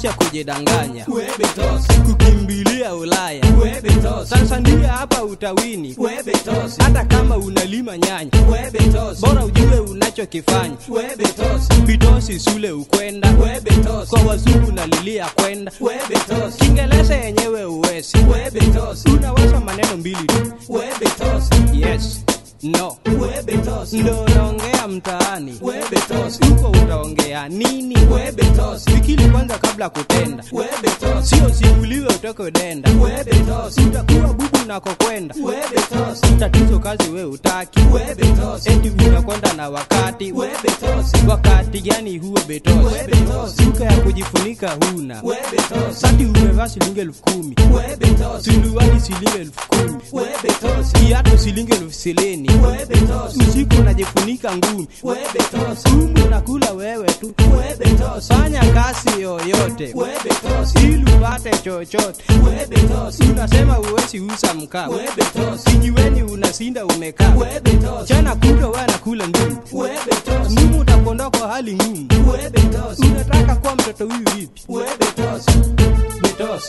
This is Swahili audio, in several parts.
acha kujidanganya Webetos, kukimbilia Ulaya Webetos, Tanzania hapa utawini Webetos, hata kama unalima nyanya Webetos, bora ujue unachokifanya Webetos, bitosi sule ukwenda Webetos, kwa wazungu nalilia kwenda Webetos, kiingereza yenyewe uwezi Webetos, unaweza maneno mbili tu Webetos, yes no Webetos, ndo naongea mtaani Webetos, huko utaongea nini Webetos, fikiri kwanza kabla kutenda Webetos, sio simuliwe utoke denda Webetos, utakuwa bubu nakokwenda Webetos, tatizo kazi we utaki Webetos, eti unakwenda na wakati Webetos, wakati gani huo betosi Webetos. duka ya kujifunika huna Webetos, sati umevaa shilingi elfu kumi Webetos, suruali shilingi elfu kumi Webetos, kiatu shilingi elfu silini Webetos, usiku unajifunika ngumi Webetos, kumbe unakula wewe tu Webetos, fanya kazi yoyote Webetos, ili upate chochote Webetos, unasema uwezi uza mkaa Webetos, kijiweni unasinda umekaa Webetos, chana kuto we anakula ngumu Webetos, ngumu utakondoa kwa hali ngumu Webetos, unataka kuwa mtoto huyu vipi Webetos, betosi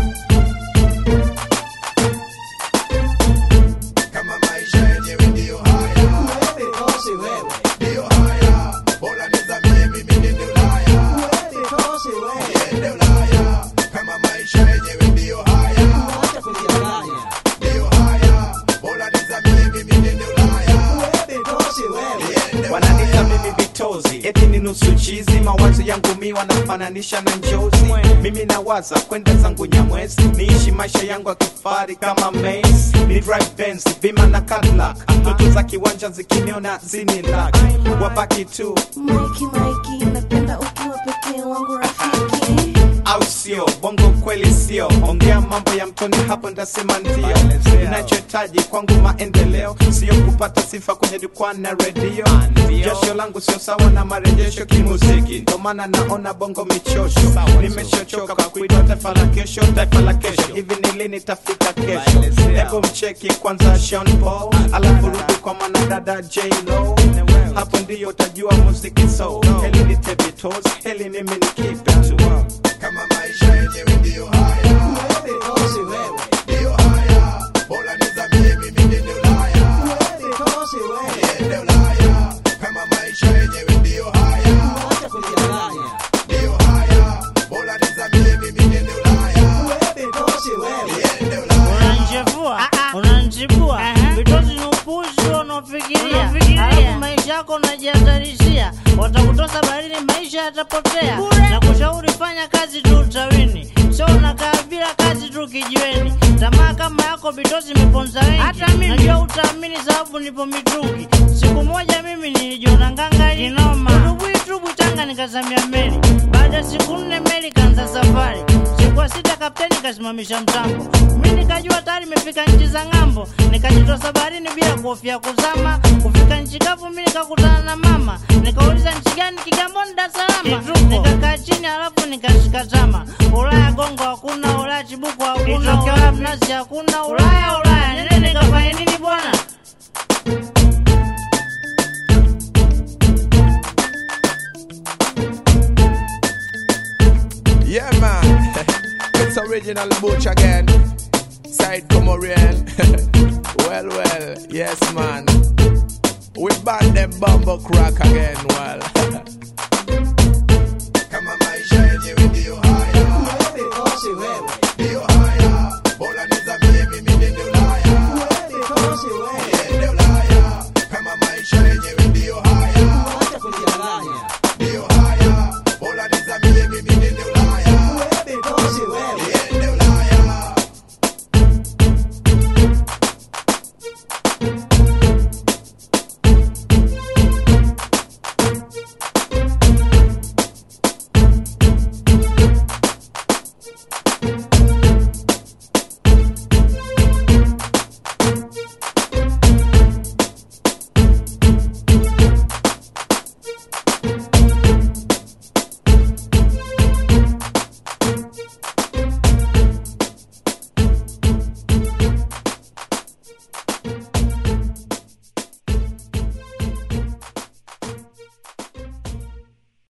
kama maisha yenyewe ndiyo haya Webetos, wewe, ndiyo haya bora nizamie mimi nende ulaya Webetos, wewe, nende ulaya kama maisha yenyewe ndiyo haya acha kujidanganya, ndiyo haya bora nizamie mimi nende ulaya Webetos, wewe, nende wananita mimi vitozi eti ni nusu chizi mawazo yangu mi wanafananisha na njozi mimi nawaza kwenda zangu nyamwezi niishi maisha yangu ya kifari kama Mace. ni drive Benz, bima na Cadillac ndoto za kiwanja zikiniona zinilak wabaki tu Mikey, Mikey, napenda ukiwa pekee wangu rafiki. au sio bongo kweli sio ongea mambo ya mtoni hapo ndasema ndio inachohitaji kwangu maendeleo sio kupata sifa kwenye jukwaa na redio jasho langu sio sawa na marejesho kimuziki ndo maana naona bongo michosho nimeshochoka kwa kuitwa taifa la kesho taifa la kesho hivi ni lini tafika kesho hebu mcheki kwanza Sean Paul alafu rudi kwa mwanadada J Lo hapo ndiyo utajua muziki so heli ni tebitos heli mimi ni kipe tu kama maisha yenyewe ndiyo haya Webetos, wewe, ndiyo haya bora nizamie mimi nende ulaya Webetos, wewe, nende ulaya kama maisha yenyewe ndiyo haya acha kujidanganya, ndiyo haya bora nizamie mimi nende ulaya Webetos, wewe, nende ulaya unanchefua unanchibua vitozi ni upuzi unaofikiria alafu maisha yako unajihatarishia watakutosa baharini maisha yatapotea na kushauri fanya kazi tu utawini sio unakaa bila kazi tu kijiweni tamaa kama yako bitozi imeponza wengi najua utaamini sababu nipo mitungi siku moja mimi nilijiona ngangari udubwitubwi tanga nikazamia meli baada ya siku nne meli kanza safari siku ya sita kapteni kasimamisha mtambo mi nikajua tayari imefika nchi za ng'ambo nikajitosa baharini bila kuhofia kuzama kufika nchi kavu mi nikakutana na mama nikauliza nchi gani kigamboni dar es salama nikakaa chini halafu nikashika tama ulaya gongo hakuna ulaya chibuku hakuna ulaya mnazi hakuna ulaya ulaya nene nikafanya nini bwana Yeah, man. it's original Butch again. Side Comorian. well, well. Yes, man. We ban them bumble crack again. Well.